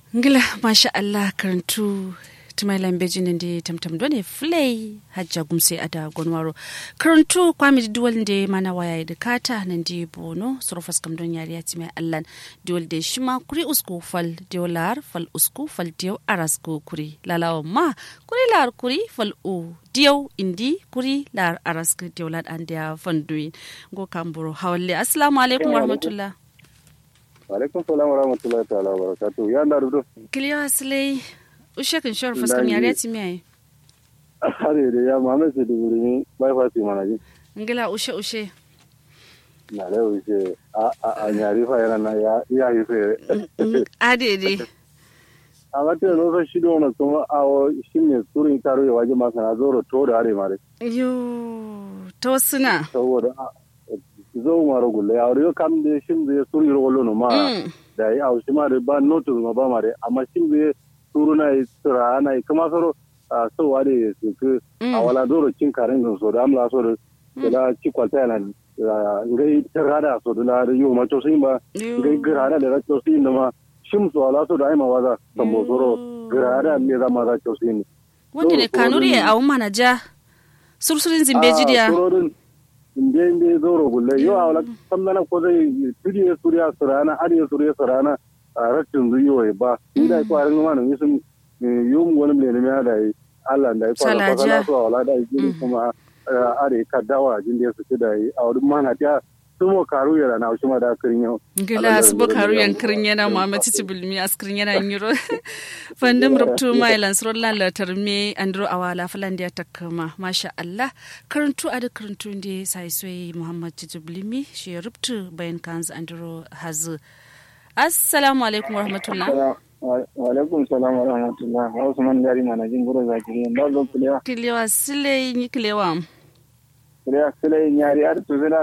ngila masha Allah karantu tumailan beji nan da tamtam dole flay hajja gumse ada gonwaro karantu kwami duwal da mana waya da kata nan da bono surfas kam don yari ya timai allan duwal da shima kuri usku fal diolar fal usku fal dio arasko kuri lalawa ma kuri lar kuri fal u diyo indi kuri lar arasko diolar an da fanduin go kamburo hawalle assalamu alaikum warahmatullah alaikum salam wa rahmatullahi ta'ala wa barakatuh ya da rudo kiliyo asilai ushe kan shawar fuskam yare ti miyaye hare da ya mame su da wuri ni bai fa su mana ji ngila ushe ushe na da wuce a a a nyari fa yana na ya ya yi fe adede a ga te no fa shi do na kuma a o shi ne turin taro ya waje masa na zoro to da hare mare yo to suna saboda zo maro gulle ya riyo kam de shin de suri ro lo no ma da ya au shi ma de ba notu ma ba mare amma shin de turu na yi tura na yi kuma soro a so wa de su ku a wala doro cin karen gun so da amla so da da ci kwalta yana ngai tarada so da da yo ma to sin ba ngai grada da to sin da ma shim so ala so da ai ma waza tambo soro grada ne da ma da to sin wanda ne kanuri a umma na ja sursurin zimbeji dia inde inde zoro gulle yo awla samdana ko dai tudi suriya surana ari suriya surana rashin zuyo ba inda ko arin ma no yusum yum wani ne ne da Allah da ko ala ko so wala da yi kuma are kadawa jin da su da yi a wurin mana ta sumo karu yana na shi ma da kirin yau gila su bo karu yan kirin yana Muhammad Titi Bulmi askirin yana nyiro fandum rubtu mai lansro lan latar me andro awala falan da ta kama masha Allah karantu a da karantu da sai sai Muhammad Titi Bulmi shi rubtu bayan kanzu andro hazu assalamu alaikum wa rahmatullah wa alaikum salam wa rahmatullah wa usman dari mana jin guro zakiri da zo kulewa kilewa sile ni kilewa kulewa sile nyari ar tuzina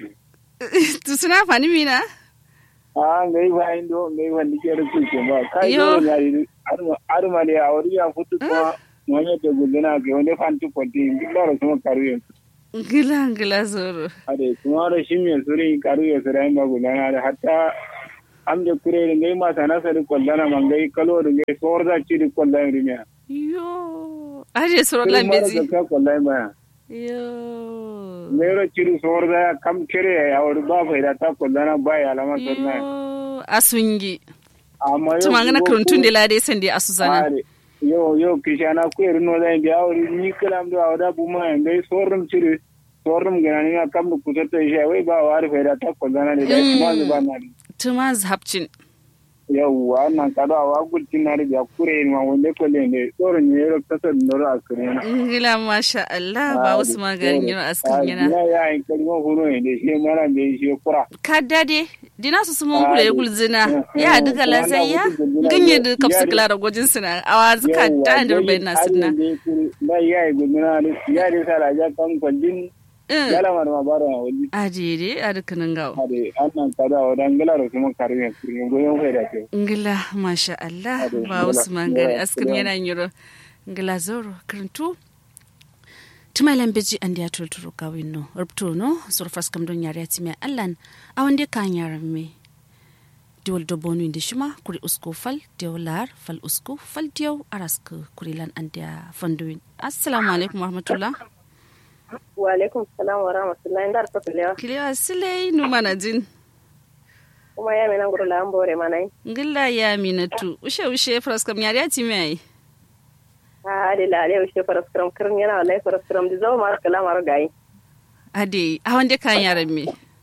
tuzina fani mina a ngai ba indo ngai wani ke da kuke ba kai yo nyari ar ma ne a wuri ya futu kuma wani da gudana ga wani fanti kwati da ro kuma karuye gila gila zoro ade kuma da shi me suri karuye sura ba gudana da hatta am de kurere ngay ma sana sari kollana ma ngay kalori ngay sorda ciri kollani rimia yo aje soro lambeji ka kollani ma yo mero ciri sorda kam kere ya wori ba fa ta kollana ba ya alama sorna yo asungi amma yo tuma ngana kuruntun de lade sende asuzana yo yo kishana ku er no da ndi awri ni kalam do awda buma ngay sorum ciri sorum ganani na kam ku tata je wai ba wari fa ta kollana ne da kuma ba na tuma zhabcin yawwa nan kada wa gulcin na riga kure ma wanda ko le ne tsoron ne ro kasar noro a kure na ngila masha Allah ba wasu magarin yau askin yana ya ya in kalmo huro ne da shi mara da shi kura ka dade dina su sumun kula ya gulzina ya duka lasayya ganye da kapsu kula da gojin suna awa zuka ta da rubai na sunna na ya yi guduna ya da sara ja kan kwallin yala ma ma baro wali adede adukinin gawo ade annan kada wa dan gala kuma karbe kurin goyon kai da ke ngila masha Allah ba wasu mangare askin yana yiro ngila zoro kirintu tumalan beji an da tulturu kawin no rubto no surfas kam don yare ti mai allan a wanda kan yaran me diwol dobonu indi shima kuri usko fal diw lar fal usko fal diw arask kuri lan an da fanduin assalamu alaikum warahmatullah wa alaikum salam wa rahmatullahi ndar to kilewa kilewa silei nu mana jin kuma ya mina nguru la mbore manai ngilla ya minatu ushe ushe fraskam yari ati mai a ade la ade ushe fraskam kirin yana wallahi fraskam di zo mar kala mar gai ade a wande kan yaran me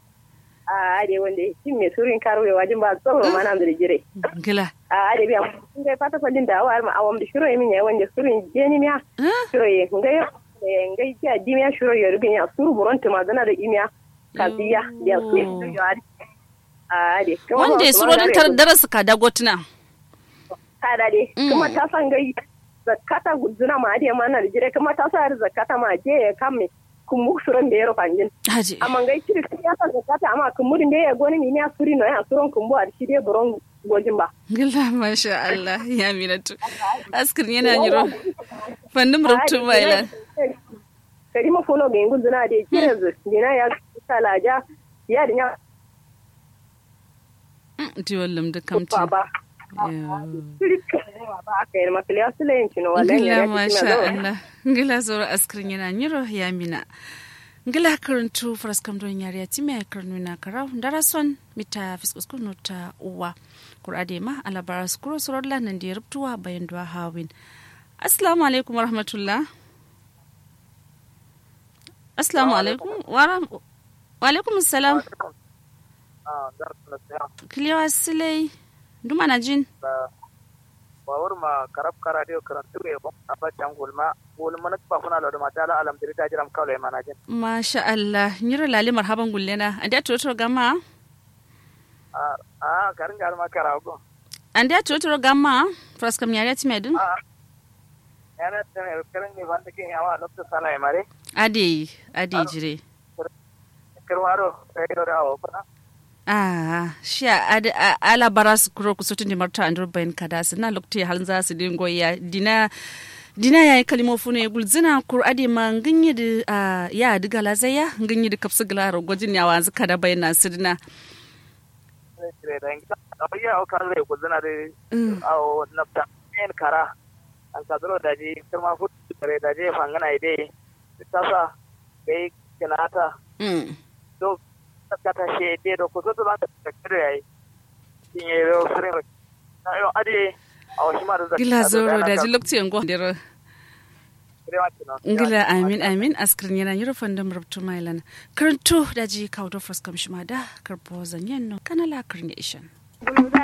a ade wande shin me surin karwe wajin ba tsoro mana da jire ngilla a ade biya ngai fata fallin da awar ma awam da shiro min ya wande surin jeni miya shiro ye ngai ngai ja dimiya shiro ya rubin ya suru buron tuma zana da imiya kaziya ya su yari a de wanda suro din tar darasa ka dagotuna ka da de kuma ta san gai zakata guduna ma ade mana da jire kuma ta sa zakata ma je ya kamme kun mu suron da ya rufa jin haji amma gai kiri ya sa zakata amma kun mudin da ya goni ni ya suri no ya suron kun bu a shi dai buron gojin ba gilla masha Allah ya minatu askrin yana yiro fannin rubutu mailan kadi ma fono ga ingul duna de kire dina ya salaja ya dinya ti wallam da kamti baba ba aka yi makali ya sula yin cino wallahi ngila ya masha Allah ngila zoro askrin yana nyiro ya mina ngila karantu faras kam don yari ya timi karnu na karau darason mita fiskus kunu ta uwa kurade ma alabara skuro sorodla nan da rubtuwa bayan duwa hawin assalamu alaikum warahmatullah assalamu alaikum wa alaikum assalam kiliwa silai duma na jin bawar ma karab kara dio karantu e bon aba changulma gulma na pa kuna lodo matala alam diri ta jiram kawle mana jin masha Allah nyiro lali marhaban gullena anda toto gama a a garin gar ma kara go anda toto gama fraskam nyari ati medun a yana tane karin ni banda ke yawa lokto sala e mare ade ade jire kirwaro e do rawo pa Ah, shi ad ala baras kuro ku sotin di marta andur bayan kada su na lokti halin za su dingo ya dina dina yayi kalimo fune gulzina kur ade ma nginyi da ah, ya diga lazaya nginyi da kapsu glara gwajin ya wanzu kada bayan na sidina dire da ngita ya o kan le kuzina de aw napta en kara an kadro da ji kuma fut kare da je fangana ide tasa bai kinata Mm. do kata she de do ko to ba ta kare ai tinye ro fere na yo ade aw shi ma da gila zoro da ji lokti yango dero ngila amin amin askrin yana yiro fandam rubtu mailan karanto da ji kawo da fuskam shi ma da karbo zanyen no kanala karnation